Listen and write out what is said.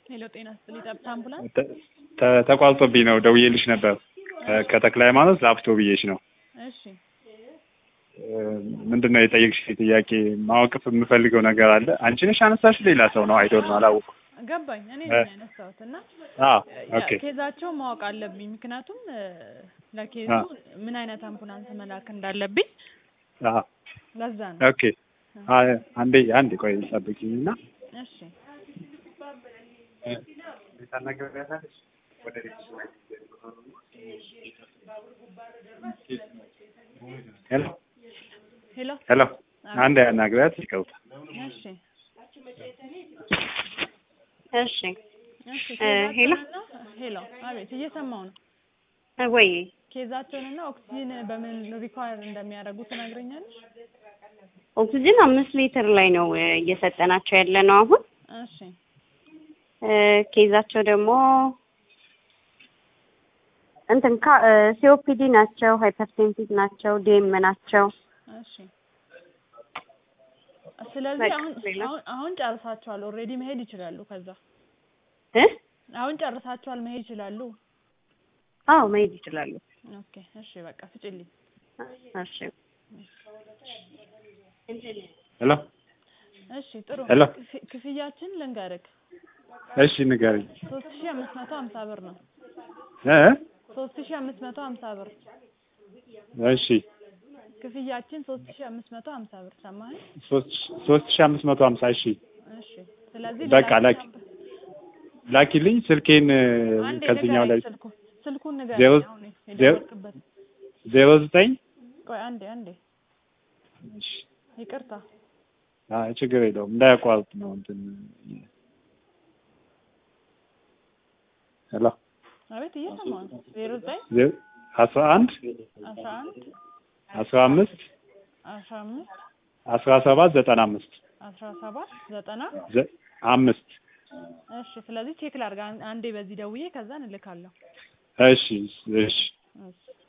ሄሎ ጤና ይስጥልኝ። ጠብታ አምቡላንስ ተ- ተ- ተቋርጦብኝ ነው ደውዬልሽ ነበር። ከ- ከተክለ ሃይማኖት ላፍቶ ብዬሽ ነው። እሺ እ፣ ምንድን ነው የጠየቅሽ ጥያቄ? ማወቅ የምፈልገው ነገር አለ። አንቺ ነሽ አነሳሽ? ሌላ ሰው ነው? አይዶል ነው አላወኩም። ገባኝ። እኔ እ። ነኝ ያነሳሁት እና አዎ ያ ኦኬ ኬዛቸውን ማወቅ አለብኝ። ምክንያቱም እ፣ ለኬዙ አ። ምን አይነት አምቡላንስ መላክ እንዳለብኝ አዎ ለዛ ነው። ኦኬ። አ፣ አንዴ አንዴ ቆይ ጠብቂኝና እሺ ታናግሪያታለሽ ወደ ቤት ሄሎ ሄሎ ሄሎ አንድ ያናግሪያት ይቀውታ እሺ እሺ እሺ እ፣ ሄሎ ኬዛቸውንና ሄሎ አቤት እየሰማው ነው። እ፣ ወይ ኬዛቸውንና ኦክሲጂን በምን ሪኳየር እንደሚያደርጉ ትነግረኛለሽ? ኦክሲጅን አምስት ሊትር ላይ ነው እ፣ እየሰጠናቸው ያለ ነው አሁን እሺ እ፣ ኬዛቸው ደግሞ እንትን ካ ሲኦፒዲ ናቸው፣ ሃይፐርቴንሲቭ ናቸው፣ ዲኤም ናቸው። እሺ ስለዚህ በቃ አሁን ሌላ? አሁን አሁን ጨርሳችኋል። ኦልሬዲ መሄድ ይችላሉ። ከዛ እ አሁን ጨርሳችኋል፣ መሄድ ይችላሉ። አዎ መሄድ ይችላሉ። ኦኬ እሺ በቃ ፍጭልኝ። እሺ ሄሎ እሺ ጥሩ ሄሎ። ክፍ- ክፍያችን ልንገርክ እሺ ንገሪኝ ሶስት ሺህ አምስት መቶ ሀምሳ ብር ነው። እ ሶስት ሺህ አምስት መቶ ሀምሳ ብር እሺ ክፍያችን ሶስት ሺህ አምስት መቶ ሀምሳ ብር ሰማኸኝ? ሶስት ሶስት ሺህ አምስት መቶ ሀምሳ እሺ እሺ ስለዚህ በቃ ሌላ ላኪ ላኪልኝ ስልኬን እ፣ አንዴ ከዚህኛው ላይ ንገረኝ ስልኩ ስልኩን ንገረኝ። ዜሮ አሁን ዜሮ የደወልክበት ዜሮ ዘጠኝ ቆይ አንዴ አንዴ እሺ ይቅርታ አይ ችግር የለውም እንዳያቋርጥ ነው እንትን ሄሎ አቤት እየሰማሁ ነው። ዜሮ ዘጠኝ ዜ- አስራ አንድ አስራ አንድ አስራ አምስት አስራ አምስት አስራ ሰባት ዘጠና አምስት አስራ ሰባት ዘጠና ዘ- አምስት እሺ ስለዚህ ቼክ ላድርግ አን- አንዴ በዚህ ደውዬ ከዛ እልካለሁ። እሺ እሺ እሺ